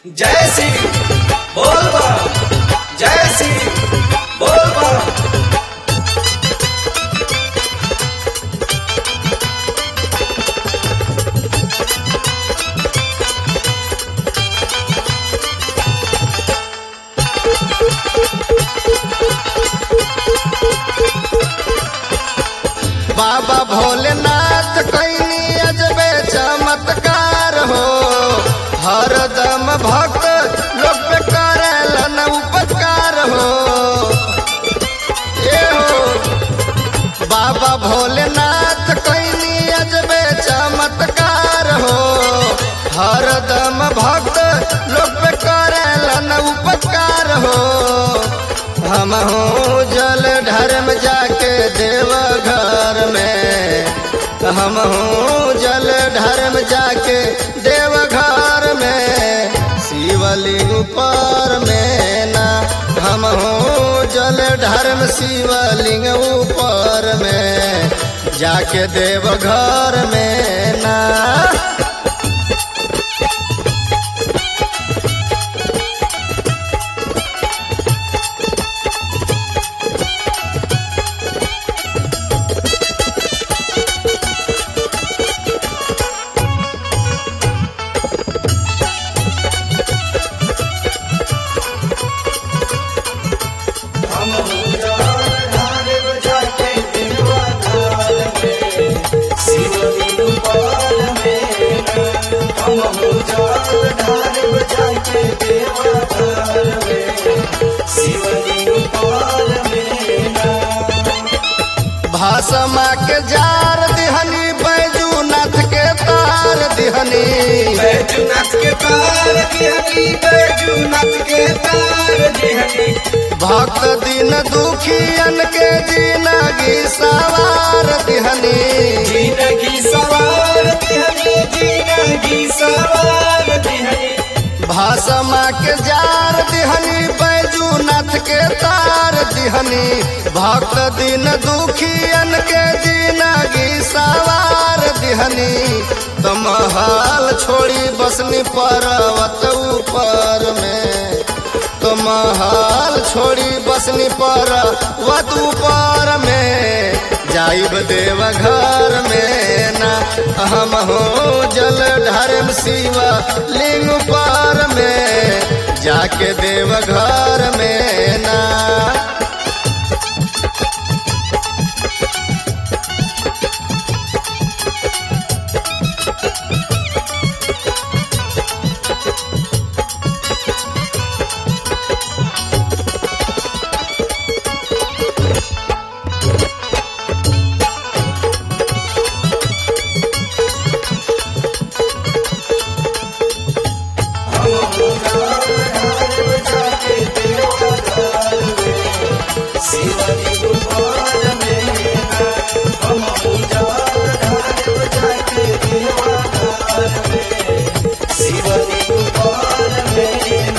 जय श्री बोल बम जय श्री बोल बम बाबा भोलेनाथ कैनी अजबे चमत्कार हो हरदम भक्त लोग पे करेलन उपकार हो ए हो बाबा भोलेनाथ कैनी अजबे चमत्कार हो हरदम भक्त लोग पे करेलन उपकार हो हम हो जल धर्म जाके देव घर में हम हो जल धर्म जाके देव घर में शिवलिंग ऊपर में ना हम हो जल धर्म शिवलिंग ऊपर में जाके देव घर में ना हम उजाड़ ढारे बजाके देवा थाल में शिवलिंग पाल में हम उजाड़ ढारे बजाके देवा थाल में शिवलिंग पाल में भाषमा के जार दिहनी बैजूनाथ के तार दिहनी बैजूनाथ के तार दिहनी बैजूनाथ के तार दिहनी भक्त दिन दुखियन के जिनगी सवार दिहनी जिंदगी सवार दिहनी जिंदगी सवार दिहनी भाषमा के जार दिहनी बैजूनाथ के तार दिहनी भक्त दिन दुखियन के जिनगी सवार दिहनी तो महल छोड़ी बसनी पर्वत ऊपर में तो महल छोड़ी बसनी पर्वत ऊपर में जाइब देव घर में ना हम हो जल धर्म शिव लिंग पर में जाके देव घर में ना हम उजाड़ ढारे बजाके देवा थाल में शिवलिंग पाल में हम उजाड़ ढारे बजाके देवा थाल में शिवलिंग पाल में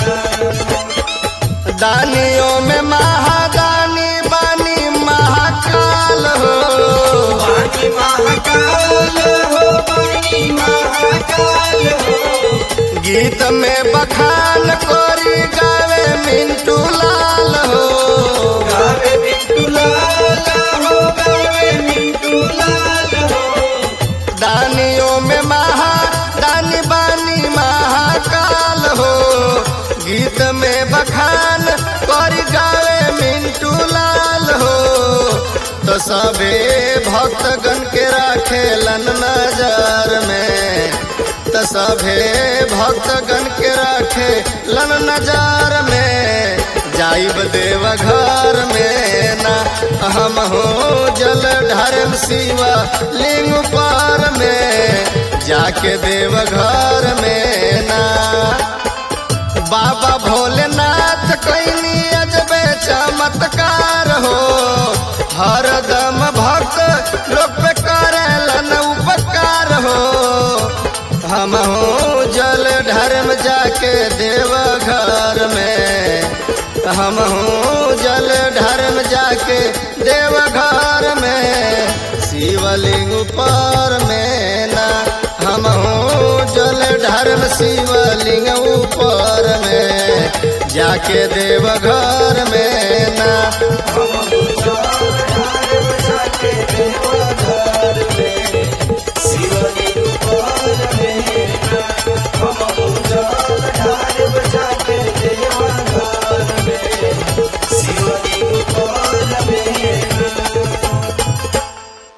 दानियों में महादानी बानी महाकाल हो पानी महाकाल हो पानी महाकाल हो गीत में बखान कोरी गावे मिंटू लाल हो गावे मिंटू लाल हो गावे मिंटू लाल हो दानियों में महा दानी बानी महाकाल हो गीत में बखान कोरी गावे मिंटू लाल हो तो सबे भक्तगण के राखेलन नजर में तो सभे भक्तगण के राखे लन नजर में जाइब देव घर में ना हम हो जल धर्म शिव लिंग पर में जाके देव घर में ना बाबा भोलेनाथ कैनी अजबे चमत्कार हो हरदम भक्त लोग पे करेलन उपकार हो हम हो जल धर्म जाके देव घर में हम हो जल धर्म जाके देव घर में शिवलिंग ऊपर में ना हम हो जल धर्म शिवलिंग ऊपर जाके देव घर में ना हम चल जाए जाके देव